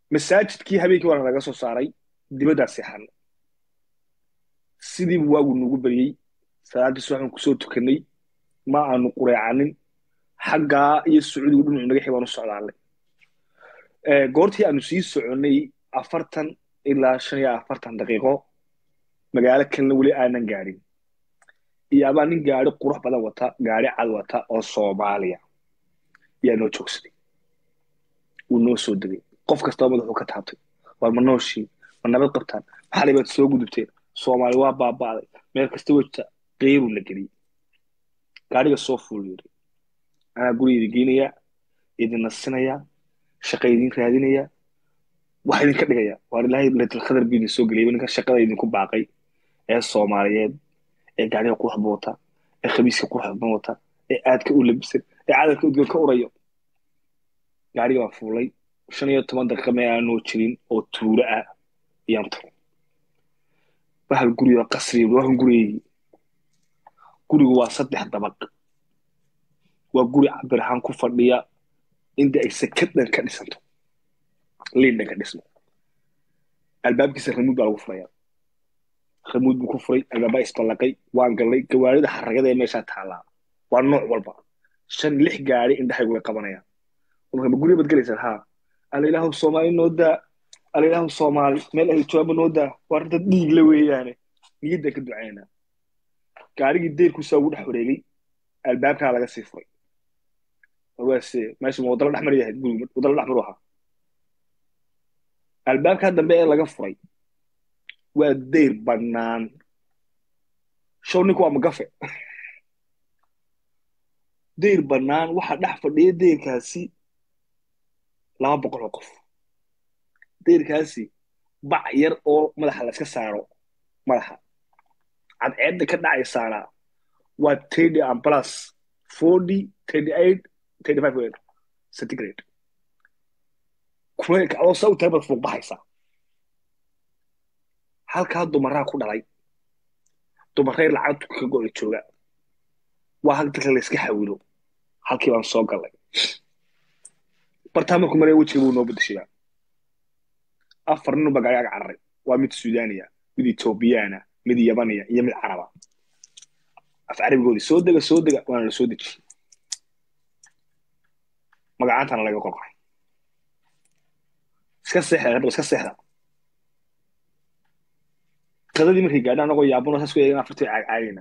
masaajidkii habeenkii waana laga soo saaray dibaddaa seexan sidiibu waagu nagu beriyey salaaddii subaxbaan kusoo tukanay ma aanu qureecanin xaggaa iyo sacuudigu dhinacu naga xibaan u socdaanay goortii aanu sii soconnay afartan ilaa shan iyo afartan daqiiqo magaalo kalena weli aanan gaadhin iyo abaa nin gaari qurux badan wata gaari cad wata oo soomaaliya yaa noo joogsaday wuu noo soo degay qof kastaba madaxuu ka taabtay war ma nooshii ma nabad qabtaan maxalay baad soo gudubteen soomaali waa baaba'day meel kasta wejta qeyruu la geliyey gaariga soo fuul yiri anaa guri idin geynayaa idin nasinayaa shaqa idin raadinayaa wax idinka dhigaya waar ilaahay laytul khadar buu idin soo geliyay ninka shaqada idinku baaqay ee soomaaliyeed ee gaariga quruxba wata ee khamiiska quruxba wata ee aadka u labisan ee cadalka udgoon ka urayo gaariga baan fuulay shan iyo toban daqiiqa mee aanoo jirin oo tuulo ah ayaan tagay bahal guriga qasriga waxan gurigeygi gurigu waa saddex dabaq waa guri cabir ahaan ku fadhiya inta ay sakadhan ka dhisanto liindhan ka dhismo albaabkiisa ramuud baa lagu furaya ramuud buu ku furay albaabaa isballaqay waan gallay gawaarida xaragada ee meeshaa taallaa waa nooc walba shan lix gaari indhahaygu way qabanayaan marka ma guriga baad gelaysaan haa alla ilaahu soomaali noo daa alla ilaahu soomaali meel ahli jawaaba noo daa waa dad dhiig la weeyaane niyaddan ka ducaynaa gaarigii deyrkuusaa ugu dhex wareegay albaabkaa laga sii furay waase meesha ma wadala dhexmar yahay guriga wadala dhexmaru ahaa albaabkaa dambe ee laga furay waa deyr bannaan show ninku waa magafe deyr bannaan waxaa dhex fadhiya deyrkaasi laba boqol oo qof deyrkaasi bac yar oo madaxa la iska saaro madaxa cadceedda ka dhacaysaana waa thirty and plus forty thirty eight thirty five weyn centigrade kuleylka adoo saa u tahay baad fuuq baxaysaa halkaa dumaraa ku dhalay dumaray lacagtu ka go'da jooga waa hal dadka la iska xawilo halkii baan soo gallay bartaa markuu maraya wejiga buu noo bedeshayaa afar nin baa gaariga cararay waa mid suudaniya mid ethoobiyaana mid yabaniya iyo mid caraba af carabigoodii soo dega soo dega waana la soo dejiyey magacaantana laga qorqoray iska seexda hadaba iska seexda qadadii markay gaadhaan anagoo yaabano saas ku eegan afartii caagcaagayna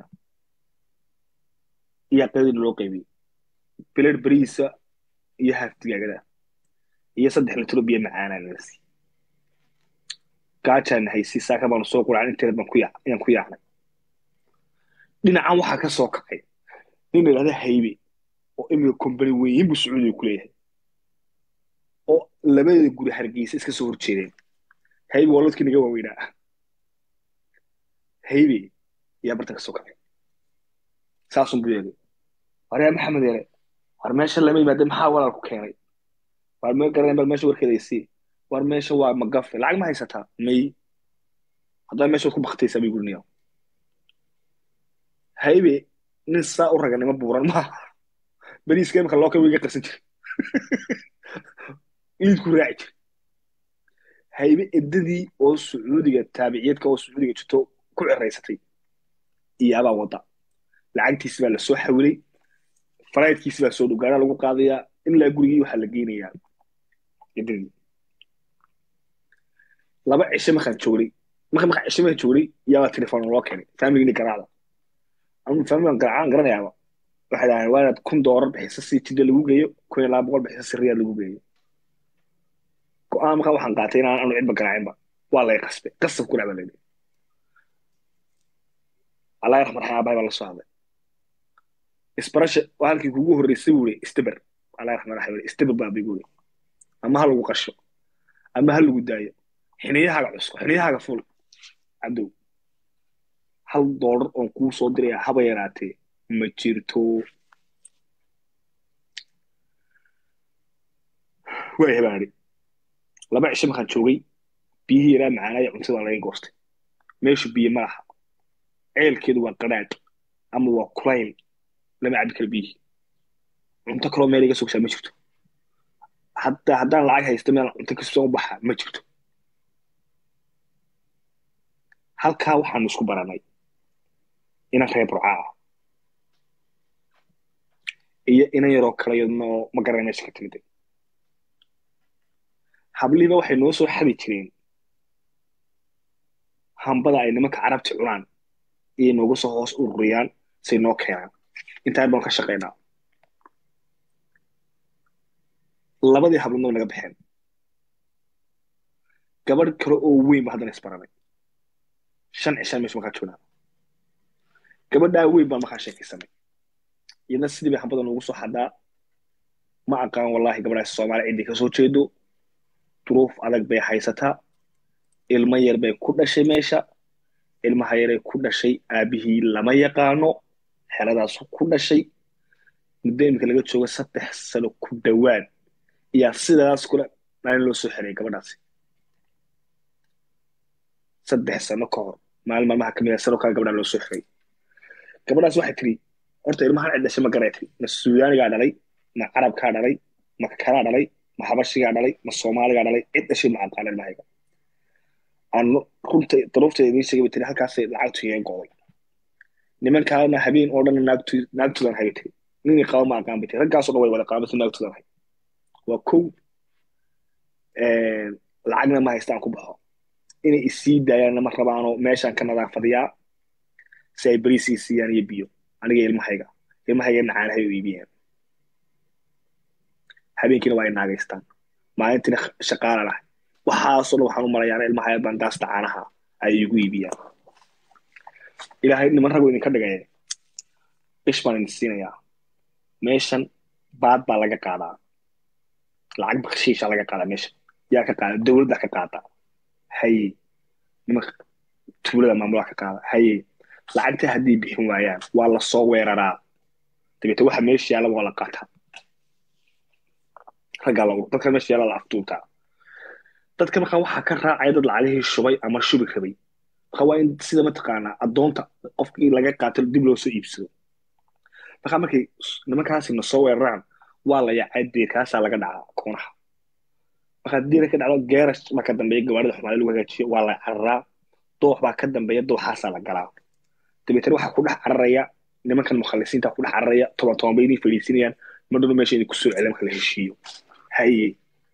iyaa qadadiina loo qaybiyey bilar berihiisa iyo haaf digaagada iyo saddex litro biyo macaanaa nala sii gaajaan haysi saaka baanu soo quraan inteed baan ku ayaan ku yaacnay dhinacan waxaa ka soo kacay nin la yidhahda haybe oo imika kombani weyn buu sacuudiga ku leeyahay oo labada guri hargeysa iska soo horjeedeen haybe waa lodkii naga waaweynaa haybe ayaa bartan ka soo kacay saasun buu yeegay waryaa maxamed yare war meesha lama yimaade maxaa walaal ku keenay war ma garanay bal meesha warkeeda isii war meesha waa magafe lacag ma haysataa may haddaa meesha waad ku baktaysaa bay gurinayaa haybe nin saa u raganimo buuran maaha beriiska imika loo kawiga qarsan jira iidku raaci jira haybe eddadii oo sacuudiga taabiciyeedka oo sacuudiga jirto ku ciraysatay iyaabaa wadda lacagtiisi baa lasoo xawilay faraydkiisi baa soo dhowgaanaa lagu qaadayaa ilaa gurigii waxaa la geynayaa eddadii laba cishe markaan joognay marka markaan cishe markaan joognay yaabaa telefoon loo keenay familigini garaacda anu familigan garaacaan garanayaaba waxay dhahaan waa inaad kun doolar bixisa si jidda lagu geeyo kun iyo laba boqol bixisa si riyaad lagu geeyo go-aan markaa waxaan qaatay inaan anu cidba garaacinba waa lay qasbay qasab ku dhacba layidhi allah raxmar xayaabahay baa la soo hadlay isbarasha waa halkii kugu horreysay buu ihi istiber allah raxmar raxim istiber baa bigu ihi ama ha lagu qasho ama ha lagu daayo xiniyahaaga cusko xiniyahaaga ful cadow hal doolar oon kuu soo diraya haba yaraatee ma jirto waa hebaari laba cisho markaan joogay biyihii yaraa macaanaya cuntada laga goostay meeshu biyo ma laha ceelkeedu waa qadhaadh ama waa kulayl lama cabi karo biyihii cunto kaloo meel iga sogsaa ma jirto hataa haddaan lacag haysto meel cunto kasoo u baxa ma jirto halkaa waxaanu isku baranay inan reer burca ah iyo inan yaroo kale yadnoo ma garanay meesha ka timiday hablihiba waxay noo soo xadi jireen hambada ay nimanka carabti cunaan iyo nooga soo hoos ururiyaan say noo keenaan intaa baan ka shaqaynaa labadii hablood way naga baxeen gabadh kale oo weyn ba haddana isbaranay shan cishaan meesha markaa joognaa gabadhaa weyn baan markaa sheekaysanay iyadna sidii bay hambada noogu soo xadaa ma aqaan wallahi gabadhaas soomaali ciddii kasoo jeedo duruuf adag bay haysataa ilmo yar bay ku dhashay meesha ilmaha yaray ku dhashay aabihii lama yaqaano xeladaasu ku dhashay muddo iminka laga joogo saddex sano ku dhowaad iyaa sidaas kule maalin loo soo xerayay gabadhaasi saddex sano ka hor maalin maalmaha kamid a sano kale gabadhaa loo soo xeray gabadhaas waxay tiri horta ilmahan cid dhashay ma garay tiri ma suudaanigaa dhalay ma carabkaa dhalay ma kalaa dhalay ma habashigaa dhalay ma soomaaligaa dhalay cid dhashay ma aqaan ilmahayga aan runta daruufteeda idiin sheegay bay tiri halkaasay lacagtu iga go'day nimankaana habeen oo dhan naagtu naagtudan hay tiri ninii qaba ma aqaan bay tiri raggaasoo dhan way wada qaabasa naagtudan hay waa kow lacagna ma haystaan ku baxo inay isii daayaanna ma rabaano meeshaan ka nadaafadiyaa si ay beriis ii siiyaan iyo biyo aniga ilmahayga ilmahayga nacaanahay u iibiyaan habeenkiina waa ay naagaystaan maalintiina shaqaala lahay waxaasoo dhan waxaan u malayaana ilmahaya bandaasta caanaha ay igu iibiyaan ilaahay niman rago idinka dhigaya bish baan idin siinayaa meeshan baad baa laga qaadaa lacag bakshiisha laga qaadaa meeshan yaa ka qaada dowladda ka qaada haye nimanka tuulada maamulaha ka qaada haye lacagta haddii bixin waayaan waa la soo weeraraa dabeete waxa meesha yaalla waa la qaataa raggaa la dadka meesha yaalla la aftuubtaa dadka markaa waxaa ka raacaya dad lacagihii shubay ama shubi rabay markaa waa in sida mataqaanaa addoonta qofkii laga qaato dib loo soo iibsado markaa markay nimankaasi na soo weeraraan waa la yaacay deerkaasaa laga dhacaa koonaha markaa deera ka dhacdo geerash baa ka dambeeya gawaarida xumaada lagu hagaajiyo waa la cararaa doox baa ka dambeeya dooxaasaa la galaa dabeetana waxaa ku dhex cararaya nimankan mukhalisiinta ku dhex cararaya toban toban bay inay fadhiisinayaan madhowna meesha inay kusoo celiyaan marka la heshiiyo haye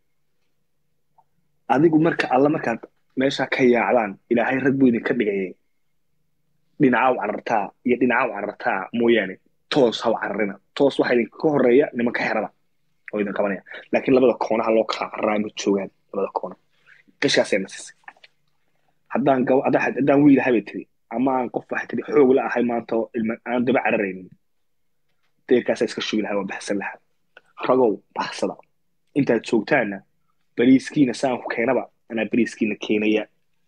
adigu marka alla markaad meeshaa ka yaacdaan ilaahay rag buu idinka dhigayay dhinacaw carartaa iyo dhinacaw carartaa mooyaane toos haw cararina toos waxaa idinka horeeya nimanka xerada oo idin qabanaya laakiin labada koonaha loo kala cararaa ma joogaan labada koona qishkaasay nasisay haddaan gab haddaan wiil ahay bay tiri ama aan qof waxay tiri xoog la ahay maanta oo ilma aan daba cararaynin deerkaasaa iska shugi lahaa waa baxsan lahaa ragow baxsada intaad joogtaanna bariiskiina saan ku keenaba anaa bariiskiina keenaya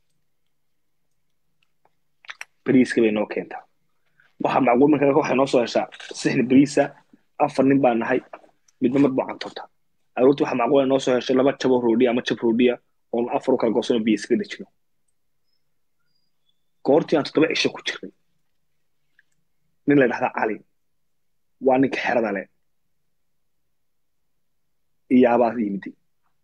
bariiska bay noo keentaa waxaa macquul marka waxay noo soo heshaa sixni bariisa afar nin baa nahay midba mar buu cantortaa aroorti waxaa macquul noo soo heshay laba jabo roodhiya ama jab roodhiya oon afar u kala goosano biyo iskaga dejino goortii aan toddoba cisho ku jirnay nin la dhahdaa cali waa ninka xerada leh iyaabaa yimiday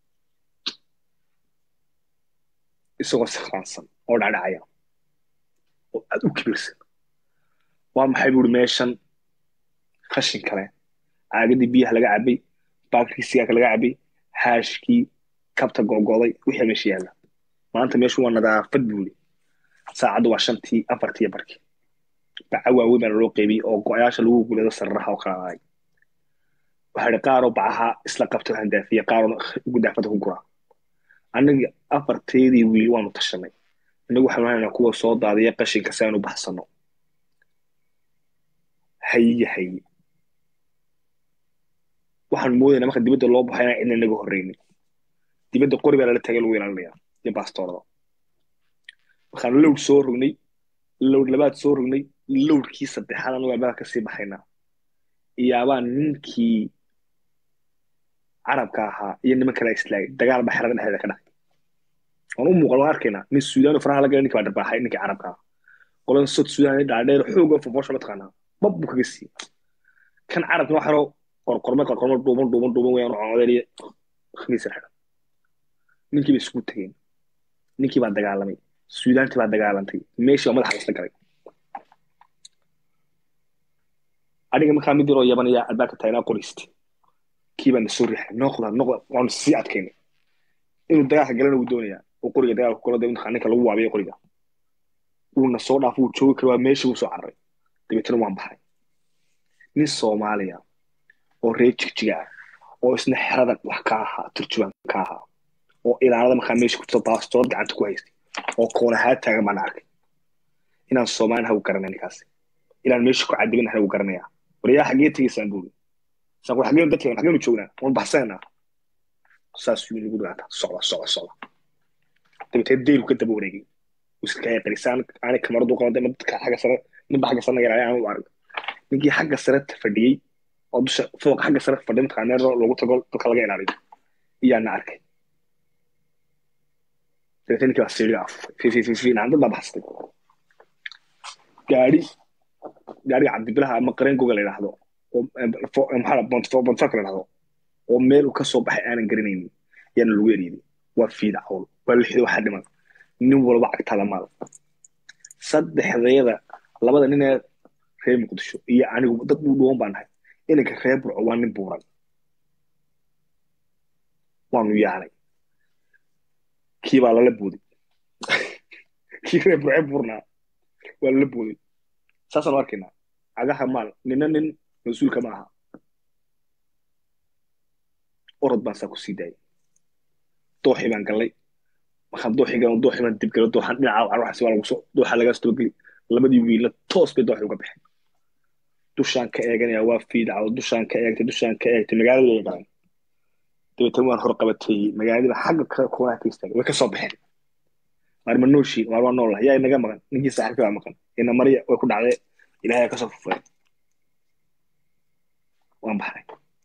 isagoo sikraansan oo dhacdhacaya oo aad u kibirsan waa maxay buuri meeshan qashin kale caagadii biyaha laga cabay baakii sigaarka laga cabay haashkii kabta gogoday wixii meesha yaalla maanta meeshu waa nadaafad buuri saacaddu waa shantii afartii barkii baca waaweyn baa loo qeybiyey oo go-yaasha lagu gulado sararaha oo kala ahay waxaa idhi qaaroo bacaha isla qabta handaafiya qaaroo gudaafada ku guraa annaga afarteedii wiil waanu tashanay innagu waxaanu haynaa kuwa soo daadiya qashinka si aanu baxsano haye haye waxaan moodaynaa marka dibadda loo baxo inaan cidna inaga horreynin dibadda qori baa lala tagay lagu ilaalinayaa iyo baastoorada markaan lowd soo rognay lowd labaad soo rognay lowdkii saddexaad anagu albaabka kasii baxaynaa iyaabaa ninkii carabka ahaa iyo niman kale islaagay dagaal baa xerada dhexdeeda ka dhacay waan u muuqan waan arkaynaa nin suudaan oo faraha la galay ninkii baa dharbaaxay ninkii carabka ahaa qolan sod suudaan dhaadheer xoog oo fofoosha mataqaanaa bab buu kaga siiyey kan carabkina wax yaroo qorqorme qorqorme dhuuban dhuuban dhuuban weyaan oo codeliya khamiis yar xidhan ninkii bay isugu tegeen ninkii baa dagaalamay suudaantii baa dagaalantay meeshii baa madaxa lasla galay aniga markaa mid yaroo yabanaya albaabka taagnaa qorayste kii baa na soo riixay noqda noqda waanu sii adkaynay inuu dagaalka galana wuu doonayaa oo qoriga dagaalka kula dee ninka lagu waabiyo qoriga wuuna soo dhaaf wuu joogi kara waa meeshii wuu soo cararay dabeetana waan baxay nin soomaaliya oo reer jigjiga ah oo isna xerada wax ka ahaa turjubaan ka ahaa oo ilaalada markaa meesha ku jirta baastood gacanta ku haystay oo koonahaa taagan baan arkay inaan soomaalian hagu garanay ninkaasi inaan meesha ku cadibin hagu garanayaa waryaa xaggee tegaysaan buuri saan ku xaggeen dadka xaggeenu joognaa waan baxsanaynaa saas yuu nagu dhigaataa socda socda socda dabeetee deylu ka daba wareegay iska qarisaan aanay kamaradu qabanday dadka xagga sare ninba xagga sare nagaraya aan u arag ninkii xagga sare fadhiyey oo dusha fooqa xagga sare fadhiya mataqaa meel loogu tago dadka laga ilaaliyo iyaana arkay dabeetee ninkii baa siiriga afufay fi fi fi fi naan dad baa baxsatay gaari gaariga cabdibilaha ama qareen goga la yidhaahdo oo maxaa bonfarka la yidhahdo oo meel uu ka soo baxay aanan garanaynin yaana lagu eriyday waa fiida cawl waa lixda waxaa dhiman nin walba cagtaada maal saddexdeeda labada nin ee reer muqdisho iyo anigu dad uu dhuwan baan nahay inanka reer burco waa nin buuran waanu yaanay kii baa lala booday kii reer burce buurnaa waa lala booday saasaanu arkaynaa cagaha maal nina nin mas-uulka ma aha orod baan saa ku sii daayay dooxii baan gallay markaan dooxii galan dooxii baan dib galo dooxaan dhinaca waxaasi waa lagu soo dooxa lagaa soo geli labadii wiilna toos bay dooxii uga baxeen dushaan ka eeganaya waa fiidacdo dushaan ka eegtay dushaan ka eegtay magaalada way galeen dabeetana waan hor qabatay magaaladiiba xagga kale koonaha ka istaagay way ka soo baxeen waar ma nooshiin waar waa nool yaa inaga maqan ninkii saaxiibka baa maqan ina mariya way ku dhacdee ilaahay ka soo fufay waan baxay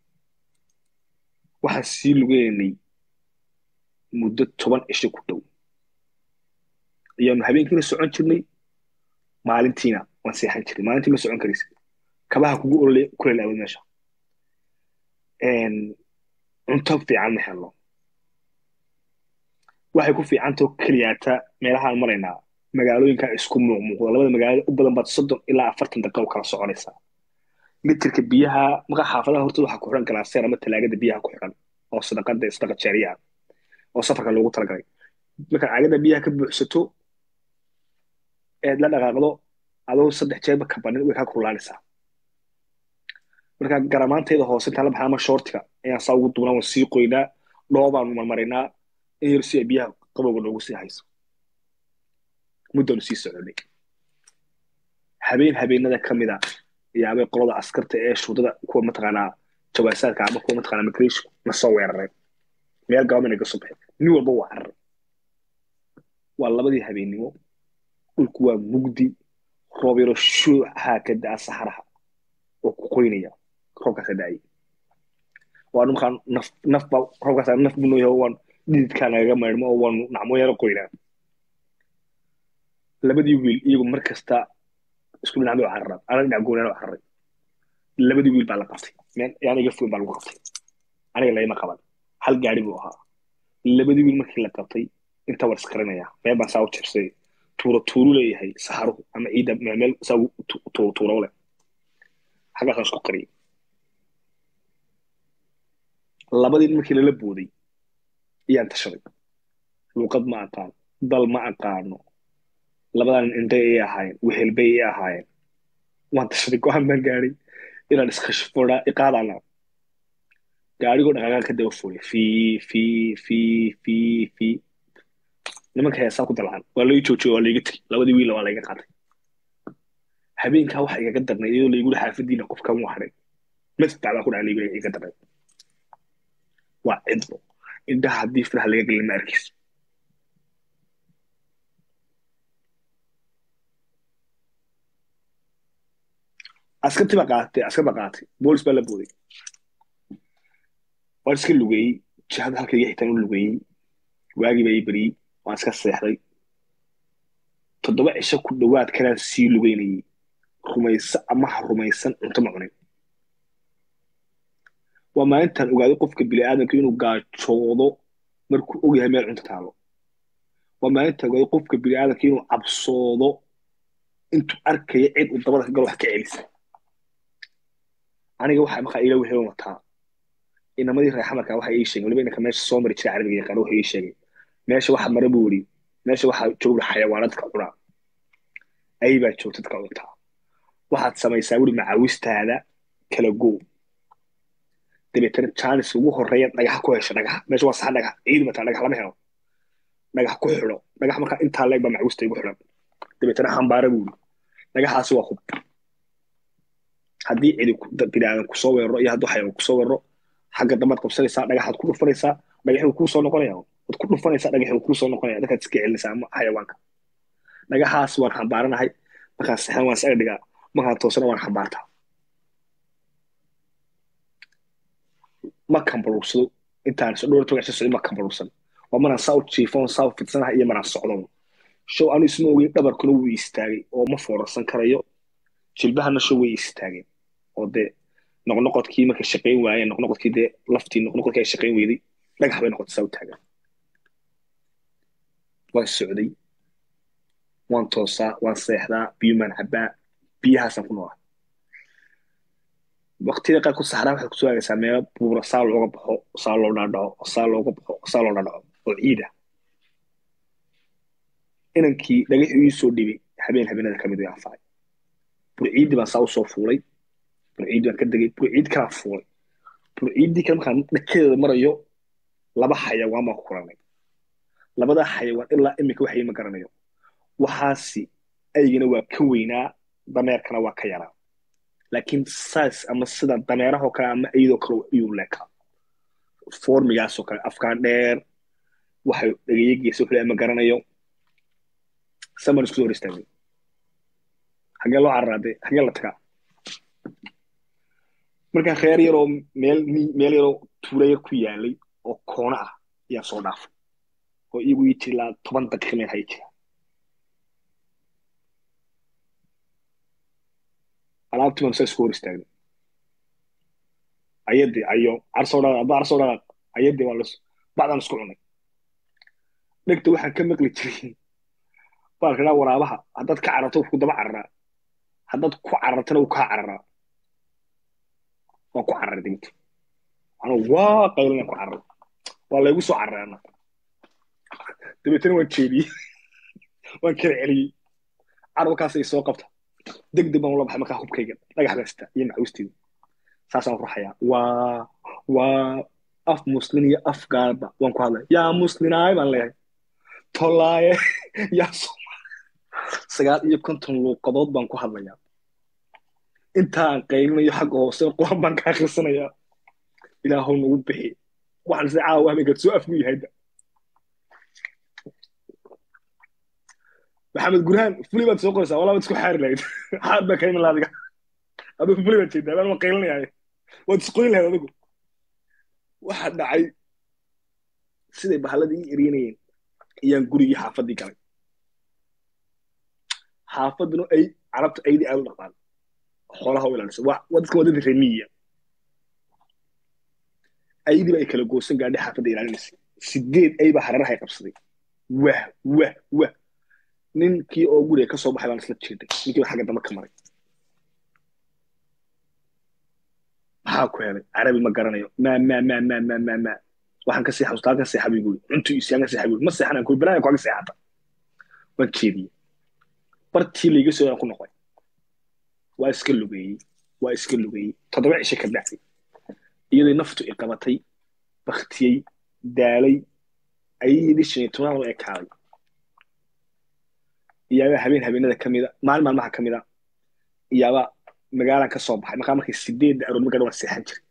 waxaan sii lugeynay muddo toban cisho ku dhow ayaanu habeenkiina socon jirnay maalintiina waan seexan jirnay maalintii ma socon karaysa kabaha kugu olole kuleel awood meesha cunto fiican ma helno waxay ku fiicantao keliyaata meelahaan maraynaa magaalooyinka isku muuqmuuqda labada magaalo u badan baad soddon ilaa afartan daqiiqa u kala soconaysaa litirka biyaha maqa xaafadaha hortooda waxaa ku xiran galaaseer ama talaagada biyaha ku xiran oo sadaqada sadaqa jaariyaha oo safarka loogu talagalay markaad caagada biyaha ka buuxsato eed la dhaqaaqdo adoo saddex jeerba ka banin way kaa kululaanaysaa marka garamaanteeda hoose intaan la baxna ama shoortiga ayaan saa ugu duubnaa waan sii qoynaa dhoobaanu marmaraynaa in yar si ay biyaha qabowga noogu sii hayso muddaanu sii soconay habeen habeenada ka mid a yaabay qolada askarta ee shuudada kuwa mataqaanaa jawaasaadka ama kuwa mataqaanaa migration na soo weerareen meel government ka soo baxay nin walba waa carar waa labadii habeennimo dhulku waa mugdi roob yaro shuuxaa ka da'a saxaraha oo ku qoynaya roobkaasa da'ay waanu markaa naf nafba roobkaasa naf buu nooyahay waan dhididkaa nagaga maydhmo oo waanu nacmo yaro qoynaa labadii wiil iyagu mar kasta isku dhinac bay u cararaan ana dhinac goonaan u cararay labadii wiil baa la qabtay meel yaan iga foyn baa lagu qabtay aniga layma qaban hal gaari buu ahaa labadii wiil markii la qabtay inta war iskarinaya meel baan saa u jirsay tuuro tuuru leeyahay saxaruhu ama ciidda meel saa tuuro tuuro leh xaggaasaan isku qariyay labadii markii lala booday ayaan tashaday luuqad ma aqaan dal ma aqaano labadan indhay ay ahaayeen wehelbay ay ahaayeen waan tashaday go-aan baan gaadhay inaan iskashfodhaa iqaadana gaarigoo dhaqaaqaan ka daba fuulay fii fii fii fii fii nimanka heesaa ku dalcan waa lai joojiyey waa laiga tegey labadii wiilla waa laiga qaatay habeenkaa waxa igaga darnay iyadoo laiguli xaafadiina qofkan waa hadhay madfac baa ku dhaca laiguli iga darnay waa cidbo indhaha haddii firaha laga gelin ma arkayso askartii baa qaatay askar baa qaatay boolis baa la booday waan iska lugeeyey jihada halka iga xitaan u lugeeyey waagii baa ii beriyey waan iska seexday toddoba cisho ku dhowaad kalaan sii lugeynayey rumayso ama ha rumaysan cunto ma cunin waa maalintaan ogaaday qofka bini'aadamka inuu gaajoodo markuu og yahay meel cunto taalo waa maalintaan ogaaday qofka bini'aadamka inuu cabsoodo intuu arkaya cid uu dabada ka galo wax ka celisa aniga waxaa markaa ila wehel wataa inamadii reer xamarka waxa ii sheegay waliba inanka meesha soo mari jiray carabiga yaqaan waxa ii sheegay meesha waxa mara buu yidhi meesha waxaa jooga xayawaanadka cunaa ay baa joogta dadka cuntaa waxaad samaysaa wuri macaawistaada kala go dabeetana jaanis ugu horeeya dhagax ku hesho dhagax meesha waa sax dhagax ciid mataa dhagax lama helo dhagax ku xidho dhagax markaa intaa leeg baa macawista igu xidhan dabeetana xambaara buu yidhi dhagaxaasi waa hub haddii cidi biniaadan kusoo weeraro iyo hadduu xayawaan kusoo weeraro xagga dambaad qabsanaysaa dhagaxaad ku dhufanaysaa dhagaxii kuu soo noqonaya waad ku dhufanaysaa dhagaxii kuu soo noqonaya dadkaad iska celinaysaa ama xayawaanka dhagaxaas waan xambaaranahay markaan saxan waan isaga dhigaa markaan toosana waan xambaartaa ma kambaluursado intaan dhowr togac socdo ma kambaluursan waa maraan saa u jiifon saa u fidsanahay iyo maraan socdo show anu isma ogeyn dhabarkuna wuu istaagay oo ma foorarsan karayo jilbahana show way istaageen oo dee noqnoqodkii markay shaqayn waayeen noqnoqodkii dee laftii noqnoqodkii ay shaqayn weyday dhagax bay noqotay saa u taagan waan socday waan toosaa waan seexdaa biyo maan cabbaa biyahaasaan ku noolaa waqtiyada qaar ku saxraa waxaad kusoo aagaysaa meelo buura saa looga baxo saa loo dhaadhaco saa looga baxo saa loo dhaadhaco oo ciida inankii dhagaxii ii soo dhibay habeen habeenada kamid way anfacay burciidii baan saa usoo fuulay burciidii baan ka degay burciid kalaa fuulay burciidii kale markaan dhakedeeda marayo laba xayawaan baan ku kulanay labadaa xayawaan ilaa iminka waxay ma garanayo waxaasi aygana waa ka weynaa dameerkana waa ka yaraa laakiin saas ama sida dameerahoo kale ama iyadoo kale ayuu leekaa formigaasoo kale afkaan dheer waxay dhegeyageysa wuxuu ma garanayo saman isku soo hor istaagay xagee loo cararaade xagee la tagaa markaa reer yaroo meel meel yaroo tuula yar ku yaalay oo koona ah ayaa soo dhaafay oo iyagu ii jiri laa toban daqiiqa meel haya jira alaabtii baan saa isku hor istaagnay ayadii ayo carsoo dhaqaaq adba carsoo dhaqaaq ayadii waa las bacdaan isku cunay dhegta waxaan ka maqli jiray baalka dhaa waraabaha haddaad ka cararto ku daba cararaa haddaad ku carartana uu kaa cararaa waan ku cararay degta anuu waa qaylinaan ku cararay waa laygu soo cararaana dabeetana waan jeediyey waan kala celiyey carabkaas ay soo qabta deg deg baan ula baxay markaa hubkayga dhagax basta iyo macawisteyda saasaan ruxayaa waa waa af muslin iyo af gaalba waan ku hadlaya yaa muslinaay baan leeyahay tolaaye yaa sagaal iyo konton luuqadood baan ku hadlayaa intaan qaylinayo xagga hoose qur-aan baan ka akhrisanayaa ilaahow nagu bixi waxaan se caawa habeenkaad soo afgu yahayda maxamed gurhaan fuli baad soo qoraysaa walaa baad isku xaari lahayd xaad baa ka iman laha adiga adigu fuli baad jeedaa baan ma qaylinayaaye waad isqoyn lahayd adigu waxa dhacay siday bahalladii ii eryanayeen ayaan gurigii xaafaddii galay xaafaduna ay carabta aydii aad u dhaqdaan xoolaha u ilaalisa waa dadka waa dad remiya aydiiba ay kala goosan gaadhay xaafadda ilaalinaysa sideed aybaa hareerahay qabsaday wah wah wah ninkii oo guriga ka soo baxay baan isla jeeday ninkii baa xagga dambe ka maray maxaa ku helay carabi ma garanayo ma ma ma ma ma ma ma waxaan ka seexa ustaa ka seexa buu cuntu isiyaan ka seexa buu ma seexanaan kuwi banaan kuaga seexata waan jeediyey bartii layga soo aan ku noqday waa iska lugeeyey waa iska lugeeyey toddoba cishe ka bacday iyadoo naftu i qabatay baktiyey daalay ayadii shan iyo tobnaad oo ekaaday iyaabaa habeen habeenada ka mida maalin maalmaha ka mida iyaabaa magaalaan ka soo baxay markaa markay sideedda arood markaa waan seexan jiray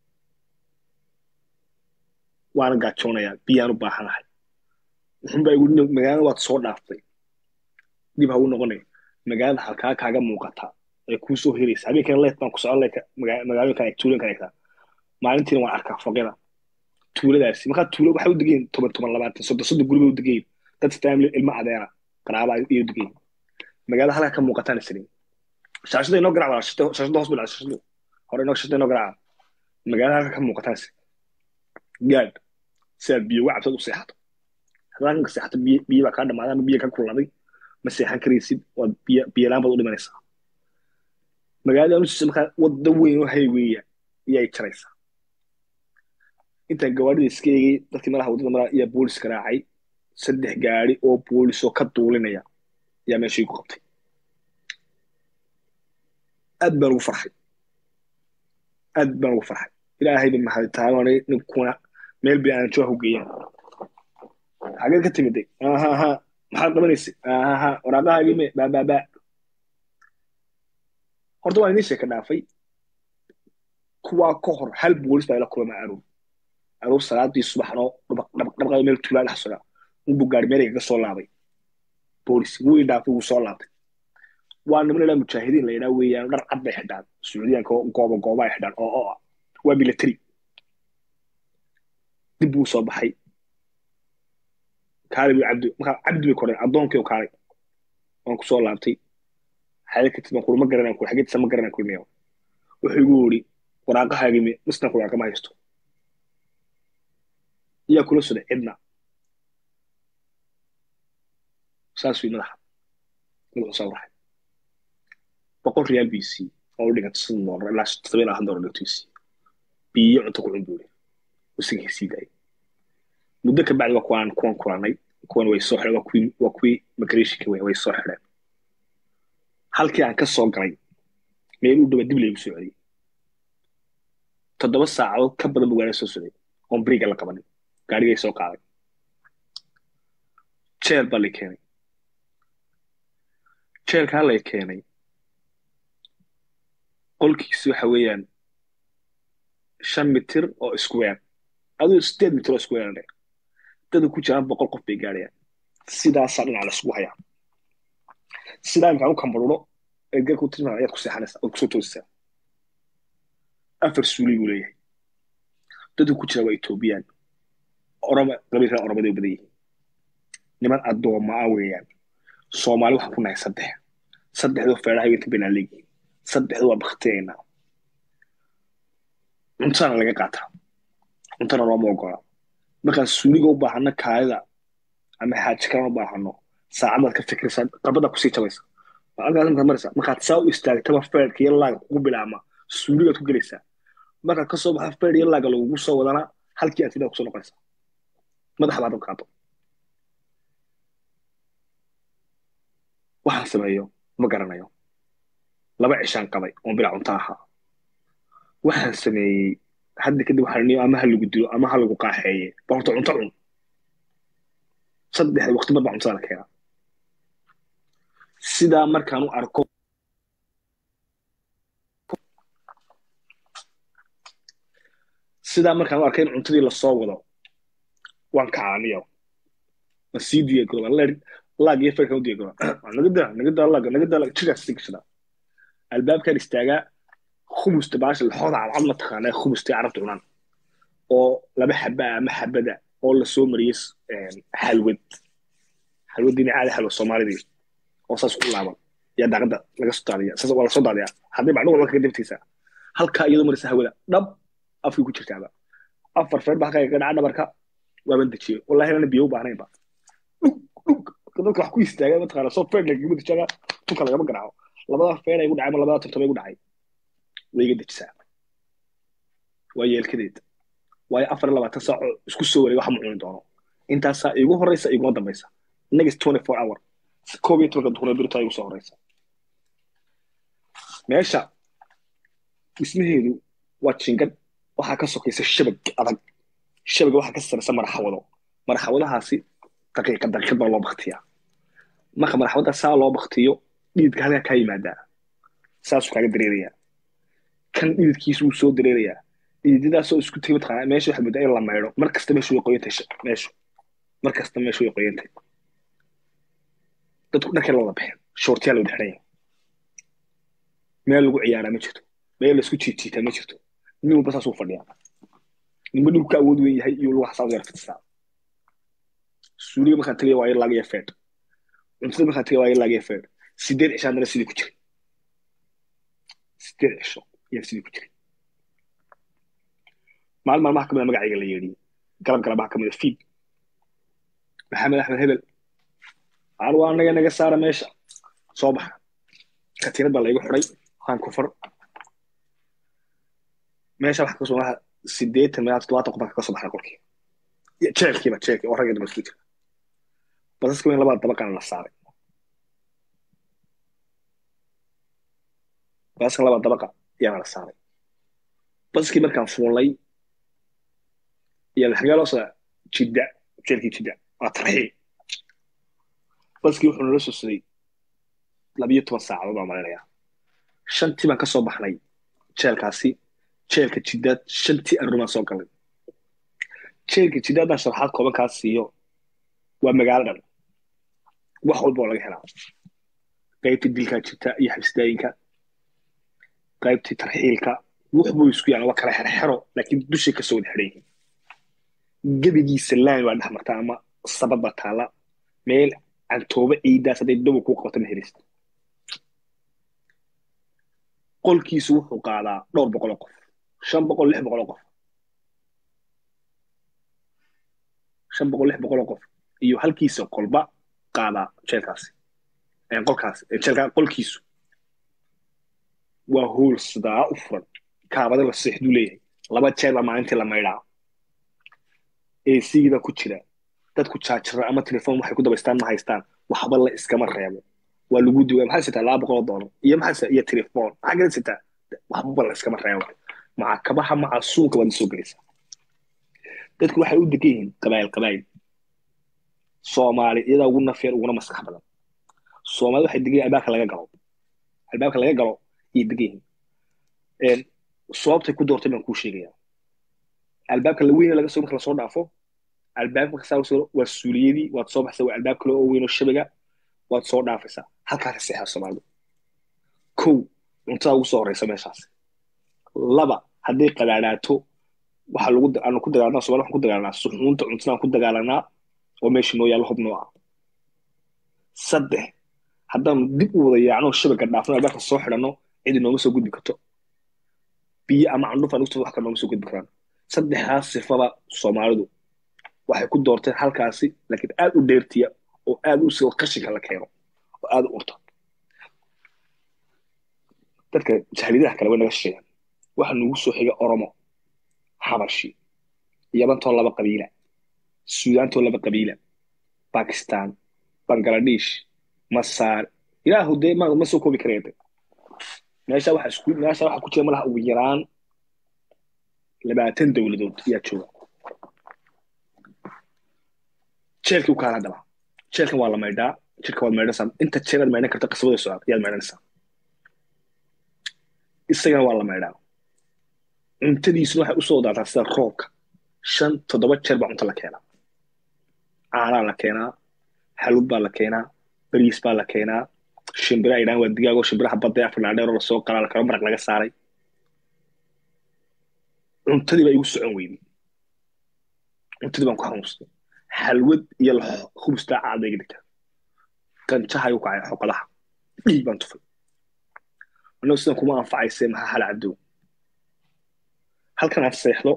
waana gaajoonayaa biyaan u baahanahay wuxun baa igu magaalada waad soo dhaaftay dib ha u noqonay magaalada halkaa kaaga muuqata ee kuu soo heraysa habeenkana leet baan ku socon leyka magaalooyinkan eg tuulankan egtaa maalintiina waan arkaa foqyada tuuladaasi markaa tuulo waxay u degayin toban toban labaatan soddon soddon guriba u degayin dad family ilmo adeera qaraaba iyo degayin magaalada halkaa ka muuqataan isliin shaashada inoo garacda shaashada hoos bilaa shaashadu hore inoo shaashada inoo garacda magaalada halka ka muuqataas gaadh si aad biyo uga cabsad u seexato haddaad halkan ka seexato biyo biyo baa kaa dhamaaday ama biyo ka kulaaday ma seexan karaysid waad biyo biyolaan baad u dhimanaysaa magaalada anusiisa markaa wadda weyn oo hayweya iyay jaraysaa intaan gawaarida iska eegay dadkii madaxa waddada maraa ayaa booliska raacay saddex gaari oo boolis oo ka duulinaya ayaa meeshii ku qabtay aad baan ugu farxay aad baan ugu farxay ilaahay ba mahaditaanay ninkuna meel bay aan jooha u geeyaan xageed ka timiday ahaha maxaad qabanaysay ahaha waraaqahaagii me baababa horta waan idiin sheeka dhaafay kuwaa ka hor hal boolis baa ila kulama aroor aroor salaadii subaxnoo dhabaqada meel tuulaa dhex soga unbu gaari meel igaga soo laabay boolis wuu i dhaafay wuu soo laabtay waa niman ilaa mujaahidiin la yidhaa weeyaan dhar cad bay xidhaan sacuudiyaanka gooba gooba ay xidhaan oo oo ah waa military dib buu soo baxay kaali buu cabdi markaa cabdi bay koreen addoonkii oo kaalay waan ku soo laabtay xaye ka tid baan kuri ma garanaan kuri xageedisa ma garanaan kuri meeyo wuxuu igu yidhi waraaqahaagii me misna ku waraaqama haysto iyaa kula soday cidna saas wi madaxa madaxu soo raxay boqol real b c oo u dhiganta soddon doolar ilaa todoba ilaa han doolar dhigtiisi biyo cunto ku cun buuri usigii sii daayay muddo ka bacdi waa kuwaan kuwan kulanay kuwan way soo xidheen waa kuwii waa kuwii migrationka wey way soo xidheen halkii aan ka soo galay meel u dhaba dib laygu soo celiyey toddoba saacadood ka badan buu gaari soo socday oon beriga la qabanin gaarigay soo qaaday jeel baa lay keenay jeelkaa lay keenay qolkiisi waxa weeyaan shan mitir oo square aduu sideed mitir oo square dhe dada ku jiraan boqol qof bay gaadhayaan sidaasaa dhinaca laisugu hayaa sidaa imkaan u kambaruro eega ku tirmaa ayaad ku seexanaysaa ood kusoo toosisaa afar suuli buu leeyahay dadu ku jira waa etoobiyaan oroma qabiilkan oromada u badan yihiin niman addooma ah weeyaan soomaali waxaan ku nahay saddex saddexdoo feedhaha inta baynaan leeyihiin saddexdu waa baktiyaynaa cuntana laga qaataa cuntana looma ogola markaan suuliga u baahano kaadida ama xaaji kalena u baahano saacadaad ka fikiraysaa qabada kusii jabaysa halkaas markaad maraysaa markaad saa u istaagtaba feedhka iyo laaga kugu bilaama suuligaad ku gelaysaa markaad ka soo baxa feedh iyo laaga lagugu soo wadana halkii aad fidaa kusoo noqonaysaa madaxa baad qaado waxaan sameeyo ma garanayo laba cishaan qabay oon bilaa cunto ahaa waxaan sameeyey hadda kadib waxaan niyo ama ha lagu dilo ama ha lagu qaaxeeye ba horta cunto cun saddexda waqti mar baa cuntada la keenaa sidaa markaan u arko sidaa markaan u arkay in cuntadii lasoo wado waan kacaaniyo ma sii diyaagaro laag iyo feerkan u diyaagaro nagada nagada laag nagada laag jigaas sii gashada albaabkan istaagaa khumusta baasha laxooda cadcad ma taqaanaa khumustay carabta cunaan oo laba xaba ama xabada oo lasoo mariyey xalwad xalwadiina caadi xalwa soomaalidii oo saas ku laaban yaa daaqada laga soo daadiya saas waa lasoo daadiyaa haddii bacdhuga marka dabtiisa halkaa iyadoo marisa hawada dhab afkii ku jirtaaba afar feer ba halkaa ka dhaca dhabarka waaban dejiyey wallahi ana biyo u baahnaynba dhug dhug dadka wax ku istaaga mataqaana soo feer lagaga dejaga tunka lagama garaaco labada feer ay gu dhacay ma labada tartaba igu dhacay way iga dejisaa waa yeelkadeed waayo afar iyo labaatan saaco isku soo wareega waxa ma cuni doono intaasaa igu horeysa iguma dambaysa next twenty four hour koob iyo tobanka duhurnee birtaa igu soo horeysa meesha dhismaheedu waa jingad waxaa ka sokaysa shabag adag shabaga waxaa ka saraysa maraxawado maraxawadahaasi daqiiqa daqiiqad baa loo baktiyaa marka maraxawada saa loo baktiyo dhididka halkaa kaa yimaadaa saasuu kaaga dareerayaa kan dhididkiisu wuu soo dareerayaa dhididadaasoo isku tegay mataqaanaa meesha waxaa moodaa in la maydho mar kasta meeshu way qoyantay meeshu mar kasta meeshu way qoyantay dadku dharkay la wada baxeen shoortiyaa la wada xidhan yahay meel lagu ciyaaraa ma jirto meel laisku jiijiitaa ma jirto nin walba saasuu fadhiyaa ninba dhinku ka awood weyn yahay iyo lugaha saas yar fidsaa suuliga markaan tagaya waa laagaya feed cuntada markaan tagaya waa laagaya feed sideed cisho haddana sidii ku jiray sideed cisho ayaa sidii ku jiray maalin maalmaha kamida magacayga la yeedhiyey galab galabaha kamida fiid maxamed axmed hebel aan waa naga naga saara meesha soo baxa katiinad baa laygu xiday waan kufar meesha waxa kasoo maha sideetan meelaa toddobaatan qof baan kaga soo baxnay qolkii jeelkiiba jeelkii oo ragga dumarkii jira basaska weyn labada dabaqana la saaray basaska labada dabaqa ayaana la saaray basaskii markaan fuulnay iyo xagee loo socdaa jidda jeelkii jidda waa tarxiil baskii wuxuu nala soo suday labiyo toban saacadood baan malaynayaa shantii baan ka soo baxnay jeelkaasi jeelka jiddaad shantii arrimaan soo galay jeelka jiddaad baan sharaxaad kooban kaa siiyo waa magaalo dhan wax walba oo laga helaa qaybtii dilkaa jirta iyo xabsidaayinka qaybtii tarxiilka wuxbuu isku yaala waa kala xerxero laakiin dushay kasoo wada xidhan yihiin gebigiisa laan waa dhex martaa ama sabad baa taala meel cantooba ciidaas hadday dhabow kuu qabato ma helist qolkiisu wuxuu qaadaa dhowr boqol oo qof shan boqol lix boqol oo qof shan boqol lix boqol oo qof iyo halkiisa qolba qaadaa jeelkaasi qolkaasi jeelka qolkiisu waa hool sidaa u furan kaabada la seexduu leeyahay laba jeer baa maalintii la maydhaa esigiiba ku jira dadku jaajara ama telefon waxay ku dabaystaan ma haystaan waxba la iskama reebo waa lagu duwaa maxaa sitaa laba boqol oo doolar iyo maxaa iyo telefon maxaa gala sitaa waxba la iskama reebo maca kabaha maca suunka waad soo gelaysaa dadku waxay u degan yihiin qabaayil qabaayil soomaali iyadaa ugu nafeer uguna maskax badan soomaali waxay degan yihin albaabka laga galo albaabka laga galo ayay degan yihiin sababtay ku doortay baan kuu sheegayaa albaabka la weyne laga soo marka lasoo dhaafo albaabka marka saa soo waa suuliyadii waad soo baxsaa waa albaab kale oo weyn oo shabaga waad soo dhaafaysaa halkaas seexaa soomaalidu kow cuntada ugu soo horeysa meeshaas laba hadday qadaadhaato waxa lagu aanu ku dagaalanaa somali waxaan ku dagaalanaa suxuunta cuntadaan ku dagaalanaa oo meesha noo yaalla hubnoo ah saddex haddaanu dib u wada yaacno shabaga dhaafno albaabka soo xidhanno cidi nooma soo gudbi karto biyo ama candhuf aan ugta wax kale nooma soo gudbi karaan saddexdaas sifaba soomaalidu waxay ku doorteen halkaasi laakiin aad u dheertiya oo aad u soo qashinka la keeno oo aad u urta dadka jahliyadaha kale way naga shisheeyaan waxa nugu soo xiga oromo xabashi yabantoo laba qabiila suudaantoo laba qabiila bakistan bangladesh masaar ilaahu dee ma ma soo koobi karayade meesha waxa isku meesha waxa ku jira malaha ugu yaraan labaatan dowladood ayaa jooga jeelkii u kaala hadaba jeelkan waa la maydhaa jirka waad maydhanaysaa inta jeelaad maydhan karta qasabada socod ayaad maydhanaysaa isagana waa la maydhaa cuntadiisuna waxay usoo daataa sida roobka shan toddoba jeer baa cunto la keenaa caanaa la keenaa xalub baa la keenaa bariis baa la keenaa shimbira ay dhahan waa digaagoo shimbiraha badda afrina dheeroo lasoo qalaa la karo maraq laga saaray cuntadii baa igu socon weyday cuntadii baan ku xanuunstay xalwad iyo khubustaa caad iga dhigtaa ganjaha igu kacay xoqadaha dhiig baan tufay annagu sidan kuma anfacayse maxaa hala cadow halkan aad seexdo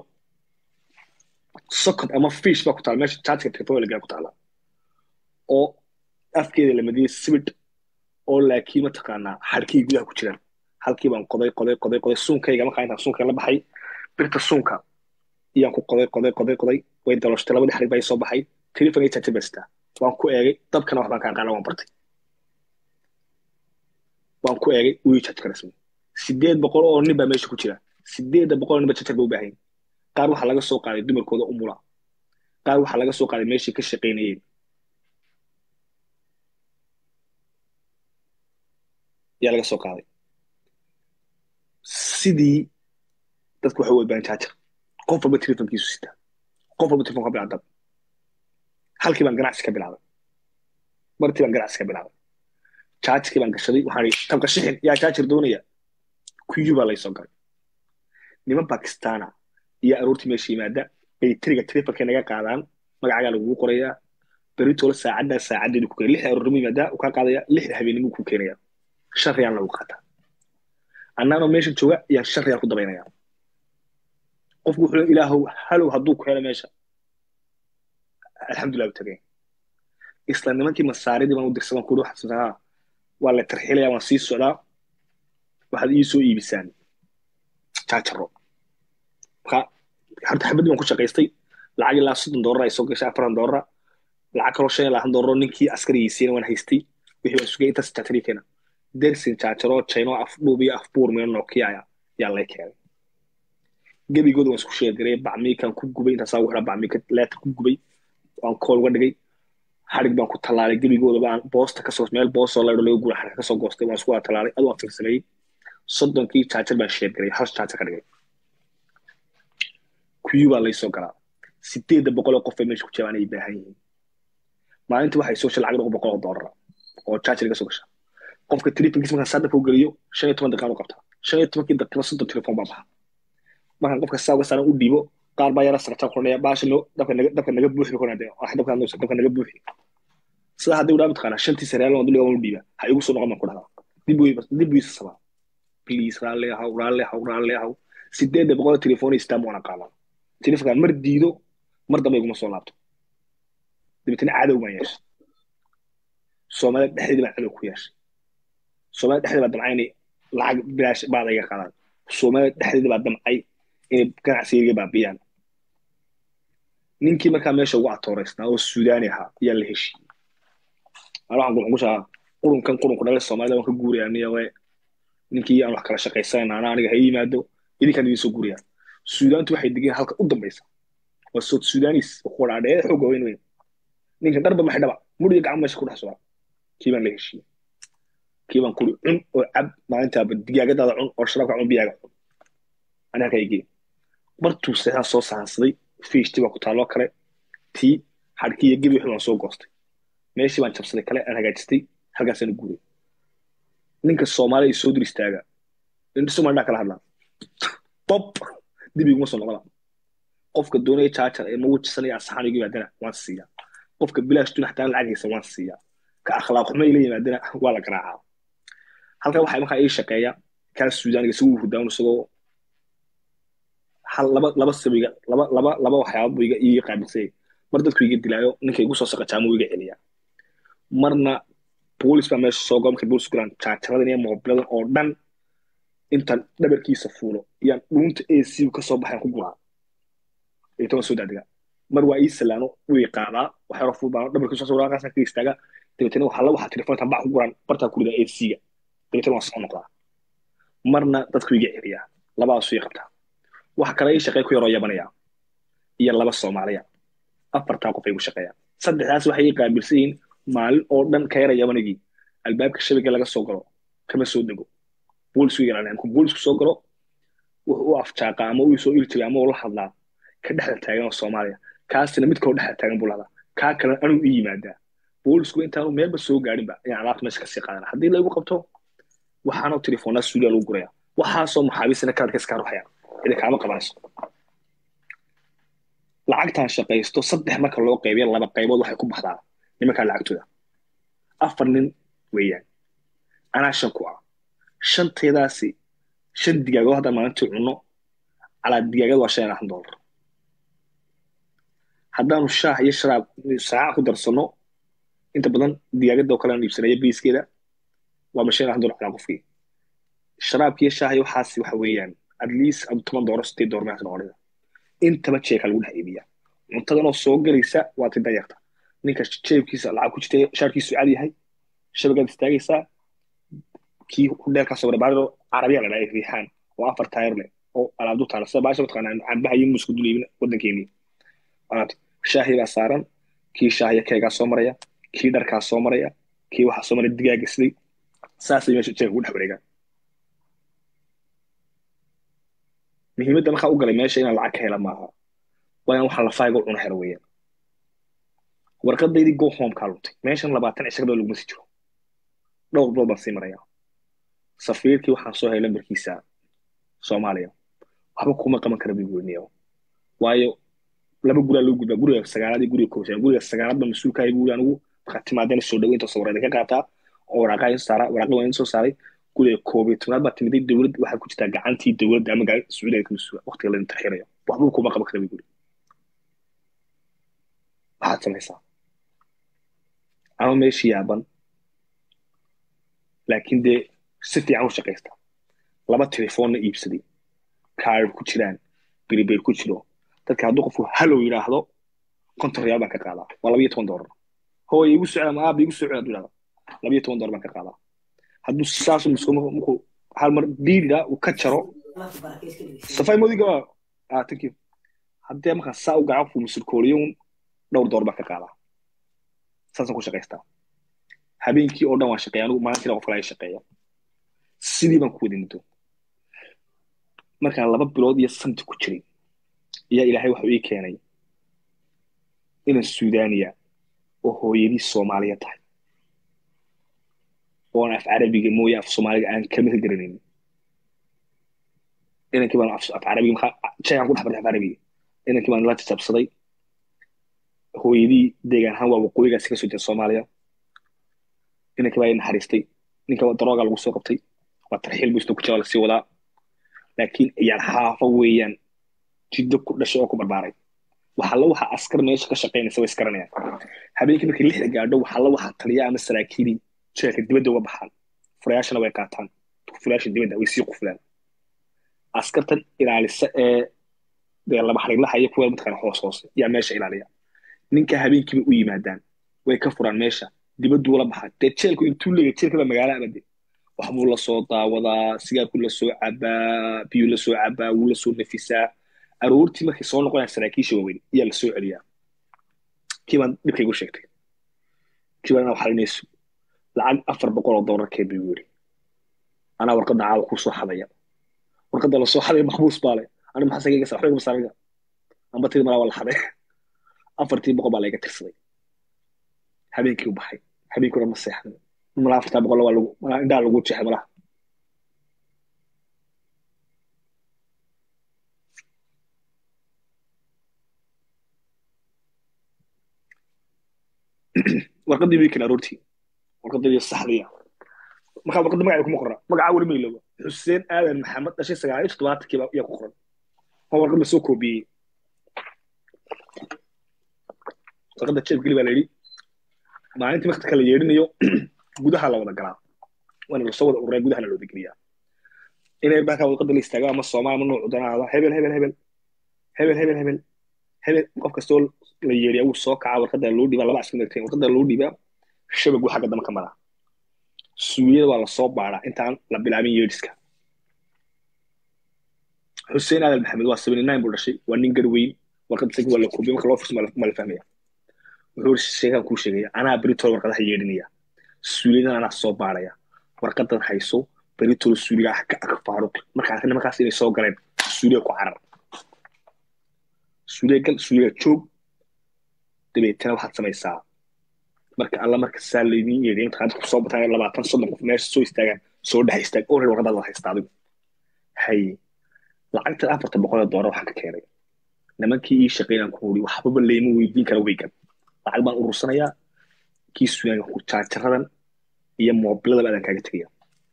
sokod ama fish baa ku taala meesha jaajka technologyga ku taala oo afkeeda la madiyey sibidh oo laakiin mataqaanaa xadhkii gudaha ku jiraan halkii baan qoday qoday qoday qoday suunkayga markaa intaan suunka la baxay birta suunka iyaan ku qoday qoday qoday qoday way dalooshtay labadii xarig baa soo baxay telefonay jaajir baa sitaa waan ku eegay dabkana wax baan kaa qaana waan bartay waan ku eegay wuu jaaj karesmay sideed boqol oo nin baa meesha ku jira sideedda boqol oo nin baa jajar ba u baahan qaar waxaa laga soo qaaday dumarkooda umula qaar waxaa laga soo qaaday meeshii ka shaqaynayeen yaa laga soo qaaday sidii dadku waxay u odbaan jaajar qof walba telefonkiisu sitaa qof walba telefon ka bilaab dab halkii baan ganacsi ka bilaabay martii baan ganacsi ka bilaabay jaajarkii baan gashaday waxaan ihi tabka shixin yaa jaajar doonaya kuyu baa laysoo galay niman bakistana iyo aroortii meesha yimaada baytriga telefonka naga qaadaan magacaagaa lagugu qorayaa beritoole saacaddaa saacadeedu ku keenaya lixda aroornimo yimaadaa uu kaa qaadaya lixda habeenimo ku keenaya shan riyaan lagu qaataa annaanoo meesha jooga ayaan shan riyaan ku dabaynaya qofku wuxuu leeyahay ilaahow halow hadduu ku helo meesha alxamdulilah u tagay isla nimankii masaaridii baan u dirsadan kuri waxaad haa waa la tarxilaya waan sii socdaa waxaad ii soo iibisaan jaajaro marka horta xabaddii baan ku shaqaystay lacag ilaa soddon doolar ay soo gashay afartan doolara lacag kaloo shan iyo labaatan doolar ninkii askarigiisiina waan haystay wixii baan sugay intaas jaajari keena dersin jaajaro chino afdhuub iyo afbuur meel nokia yaa lay keenay gebigooda waan isku sheegaray bacmiikan ku gubay intaasaa ugu xidha bacmiika leetar ku gubay waan kool uga dhigay xadhig baan ku tallaalay gebigooda baan boosta kasoo meel boostoo laydho laga guura xadhig kasoo goostay waan isku wada tallaalay adu waan fiirsameeyey soddonkii jaajar baan sheegaray hal jaajar ka dhigay kuyu baa laysoo galaa sideedda boqol oo qof ay meesha ku jabaan ay baahan yihiin maalintii waxay soo gashay lacag dhowr boqol oo doolara oo jaajar iga soo gasha qofka tripankiis markaan saadafka u geliyo shan iyo toban daqiiqaan u qabtaa shan iyo tobankii daqiiqo soddon telefoon baa baxa markaan qofka saa uga saaran u dhiibo qaar baa yara sarta kordhaya baasha no dabka naga dabka naga buuxi bi konade wax dabka hadda dabka naga buuxi sida haddii udhaa mataqaanaa shantii sareal waan duliga waan u dhiiba ha igu soo noqon baan ku dhahdaa dib wey dib wiisa sabaa please raalli ahaw raalli ahaw raalli ahaw sideedda boqol telefoon istaan waan aqaanaa telefonkaan mar diido mar dambe iguma soo laabto dabeetana cadow baan yeeshay soomaalida dhexdeeda baan cadow ku yeeshay soomaalida dhexdeeda baa damcay inay lacag bilaash baada iga qaadaan soomaalida dhexdeeda baa damcay inay ganacsiga baabiyaan ninkii markaa meesha ugu atooreysnaa oo suudaani ahaa ayaa la heshiiyey ana waxaan qurunkushaa qurunkan qurunku dhalay soomaalida waan ka guuraya niyawe ninkii aan wax kala shaqaysanayna ana aniga ha yimaado idinkaan idin soo guuraya suudaantu waxay degeen halka u dambaysa waa sood suudanis kuwa dhaadhee xooga weyn weyn ninkan dharba ma xidhaba muriga gacan meesha ku dhex socda kii baan la heshiiyey kii baan kuri cun oo cab maalintaaba digaagadaada cun oo sharaabka cun biyaaga cun ani halkaa igeen martuu seexaan soo sahansaday fiishtii baa ku taalloo kale tii xadhkii iyo gebi wixii baan soo goostay meeshii baan jabsaday kale aan hagaajistay halkaasaan u guuray ninka soomaaliya soo dur istaaga somalia kala hadlaa bob dib iguma soo noqona qofka doonaya jaajar ee magujisanaya asaxaan igu yimaadana waan siiyaa qofka bilaash tuna xataa lacag haysa waan siiyaa ka akhlaaq xumo ila yimaadana waa la garaacaa halkan waxaa markaa ii shaqeeya kaa suudaaniga isagu hurdaan isagoo hal laba laba sabiga laba laba laba waxyaaba buu iga ii qaabilsay mar dadku iga dilaayo ninka igu soo saqajaamo iga celiya marna boolis baa meesha soo goomka boolis gulaan jaajaradan iyo moobiladan oo dhan intaan dhabarkiisa fuulo iyaan dhuunta ac ka soo baxayan ku guraa itoban soo daadiga mar waa ii salaano wuu i qaadaa wax yaro fuul baan dhabarkiisa soo waraaqaasaan ka istaaga dabeetana waxaa la waxaa telefoontan bac ku guraan bartaa ku ridaa ac-ga dabeetana waan soo noqdaa marna dadku iga celiyaa labadaasu ii qabtaa waxa kale ii shaqey ku yaroo yabanaya iyo laba soomaaliya afartaa qof ay gu shaqeeyaan saddexdaas waxay ii qaabilsan yihiin maalin oo dhan ka yara yabanigii albaabka shabiga laga soo galo kama soo dego boolisku yaraanay markuu boolisku soo galo wuxuu u afjaaqa ama uu soo iri jiray ama uu la hadlaa ka dhexda taagan oo soomaaliya kaasina mid kaloo dhexda taagan buu lahdaa kaa kalena anuu ii yimaadaa boolisku intaanu meelba soo gaadhinba ayaan alaabta meesha kasii qaadana haddii laygu qabto waxaanoo telefoonaa suuliya lagu guraya waxaasoo maxaabiisina kaadka iskaa ruxayaan idin kaama qabanayso lacagtaan shaqaysto saddex marka loo qaybiya laba qaybood waxay ku baxdaa nimankaa lacagtooda afar nin weeyaan anaa shan ku ah shanteedaasi shan digaagood haddaan maalintii cunno calaa digaagada waa shan iyo labaatan doolar haddaanu shaah iyo sharaab saaca ku darsanno inta badan digaagada oo kale aan iibsanaya biiskeeda waa ma shan iyo labaatan doolar calaa qofkii sharaabkiiyo shaah iyo waxaasi waxa weeyaan at least adu toban doolar sideed doolar meesha noqonaysa intaba jeeka lagu dhex iibiya cuntadanoo soo gelaysa waa ti danyarta ninka jeebkiisa lacag ku jirta shaarkiisu cad yahay shabagaad istaagaysaa kii hudheelkaa soo baariro carabiya la dhahay riixaan oo afar taayar leh oo alaabdu taala sida baasha mataqaanaa cambaha iyo muusku dul iibin waddankeenii shaahi baa saaran kii shaahiya keegaa soo maraya kii dharkaa soo maraya kii waxaa soo maraya digaaga siday saasay meesha jeeka ugu dhex wareegaan muhiimadda markaa u galay meesha inaan lacag ka hela maaha waa inaan waxaa lafaaga cuno helo weeyaan warqadaydii go home kaa luntay meeshan labaatan cishagaba laguma sii jiro dhowr bilood baan sii maraya safiirkii waxaan soo helay lambarkiisa soomaaliya waxba kuma qaban kara bigoniyo waayo laba guraa loo gudbaa guriga sagaalaad iyo guriga koobaad guriga sagaalaad baa mas-uulkaayo buuri anigu markaa timaadeen soo dhaweynta soo wareeda ka qaataa oo waraaqaha in saaraa waraaqa waa in soo saaray guriga koob iyo tobnaad baa timiday dowlad waxaad ku jirtaa gacantii dowladda ama sacuudiga ka mas-uula waqtiga laydin tarxirayo waxbuu kuma qaban kara buu maxaad samaysaa ama meeshii yaaban laakiin dee si fiican u shaqaysta laba telefoonna iibsaday kaarib ku jiraan beribeer ku jiro dadka hadduu qofku halow yidhaahdo konton riyaal baan ka qaadaa waa labayo toban doolar hooy igu socda ama aaba igu socda hadduu yidhahdo labayo toban doolar baan ka qaadaa hadduu saas markuu hal mar diidida uu ka jaro safay modiga ah thank you haddee markaa saa u gacan fu musulkooliyo dhowr door baan ka qaadaa saasaan ku shaqaystaa habeenkii oo dhan waan shaqeeya anigu maalintiina qof kale ay shaqeeya sidii baan ku wadi muddo markaan laba bilood iyo santi ku jiray ayaa ilaahay waxuu ii keenay inaan suudaaniya oo hooyadii soomaaliya tahay oon af carabiga mooye af soomaaliga aan kama ka garanaynin inankii baan af carabiga maxaa jeegaan ku dhex bartay af carabiga inankii baan la jajabsaday hooyadii deegaan ahaan waa waqooyigaasi ka soo jeeda soomaaliya inankii baa i naxariistay ninka darooga lagu soo qabtay waa tarxiil buu isna ku jira lasii wadaa laakiin ciyaar xaafa weeyaan jiddo ku dhashay oo ku barbaaray waxalla waxa askar meesha ka shaqaynaysa way iskaranayaan habeenkii markii lixda gaadho waxalla waxa taliya ama saraakiilii jeelka dibadda uga baxaan furayaashana way qaataan furayaasha dibadda way sii qufulaan askartan ilaalisa ee dee laba xariirlaha iyo kuwa mataqaana hoos hoose yaa meesha ilaaliya ninka habeenkiiba u yimaadaan way ka furaan meesha dibadduu la baxaa dee jeelku intuu leegay jeelka baa magaala abade waxbuu la soo daawadaa sigaarkuu la soo cabaa biyuu la soo cabaa wuu la soo nafisaa aroortii markay soo noqonayaan saraakiisha waaweyn ayaa la soo celiyaa kii baan dhibkaygu sheegtay kii baan inaa xalinayso lacag afar boqol oo doolar kee buu yiri anaa warqadda caawa kuu soo xadaya warqadda la soo xadaya maxbuus baa le ani maxaa sagayga waxba igama saaraga amba tiri malaa waa la xaday afartii boqol baa layga tirsaday habeenkii u baxay habeenkii dhan ma seexday malaa afartaa boqol waa lagu malaa indhaa lagu jeexay malaha warqadii wiikan aroortii warqadii saxdiya markaa warqadda magaca kuma qorna magacaa weli maylooba xuseen aadan maxamed dhashay sagaal iyo toddobaatankiiba ayaa ku qoran waa warqad lasoo koobiyey warqadda jeef geli baa la yidhi maalintii wakti kala yeedhinayo gudaha la wada galaa waana lasoo wada ururaa gudahana looda geliyaa inay markaa warqadda la istaago ama soomaali ama noocu danaada hebel hebel hebel hebel hebel hebel hebel qof kastoo la yeeriya wuu soo kacaa warqadda loo dhiibaa laba asku megteen warqadda loo dhiibaa shabagu xagga dama ka maraa suuyada waa lasoo baaraa intaan la bilaabin yeedhiska xuseen aadan maxamed waa seventy nine buu dhashay waa nin garweyn warqadda sagi waa la koobiya marka loo furso ma la fahmaya wuxuu sheegaan kuu sheegaya anaa beritol warqadaha yeedhinaya suuliyadan anaa soo baaraya warqadan hayso beritol suuliga ah ka ag faaruq markaa nimankaas inay soo galeen suuliga ku carar suuliga gal suuliga joog dabeetana waxaad samaysaa marka alla marka saa laydin yeedhiya mataqaanta kusoo bataan labaatan soddon qof meesha soo istaagaan soo dhex istaag oo reer warqadaad la haysta adigu haye lacagta afarta boqol ee doolar waxaan ka keenay nimankii ii shaqeynaan ku uri waxbaba layma weydiin kara weygan lacag baan urursanayaa kii suugaanka ku jaajaradan iyo moobiladaba adaan kaaga tegaya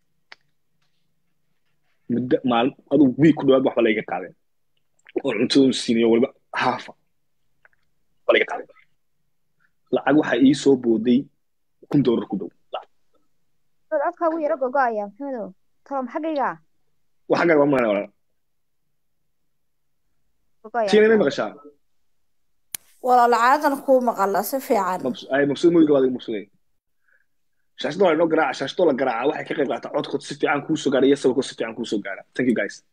muddo maalin aduu wiig ku dhawaad waxba layga qaadeen oo cuntada siinayo waliba haafa ba layga qaadeen lacag waxaa ii soo booday kun doolar ku dhow codkaagu yaro gogo'aya maxamedow tolom xaggayga wa xaggaaga waa maana walaal tiina may maqashaa walaal caadan kuu maqala si fiican ay mabsuud moyiga waad mabsuuday shaashada waa inoo garaaca shaashadoo la garaaca waxay ka qayb qaataa codkood si fiican kuu soo gaara iyo sawirkood si fiican kuu soo gaara thank you guys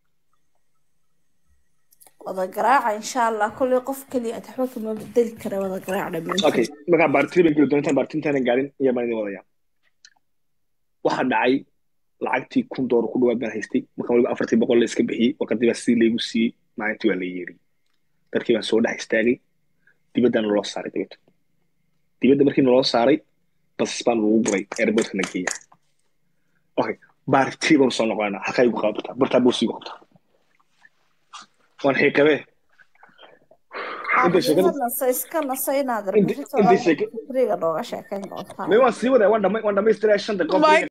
wada garaaca insha allah kolley qof keliya ad waxba kama bedeli kara wada garaac dhammaantiin okay markaa baartiri baan geli doontaan baartintaanan gaarin iyo baan idin wadaya waxaa dhacay lacagtii kun doolar ku dhawaad baan haystay markaan waliba afartii boqol la iska bixiyey warqadii baa sidii laygu siiyey maalintii waa la yeeri dadkii baan soo dhex istaagay dibaddana loo saaray dabeeto dibadda markii naloo saaray bas baan lagu guray airportka na geeya okay baartii baanu soo noqonayna halkaa igu qabataa bartaa boos igu qabtaa waan xiiqabee inta sheekada nasa iska nasa inaad inta sheeka fikriga nooga sheekayn doontaan may waan sii wadaa waan dhama waan dhamaystiraya shan daqiiqo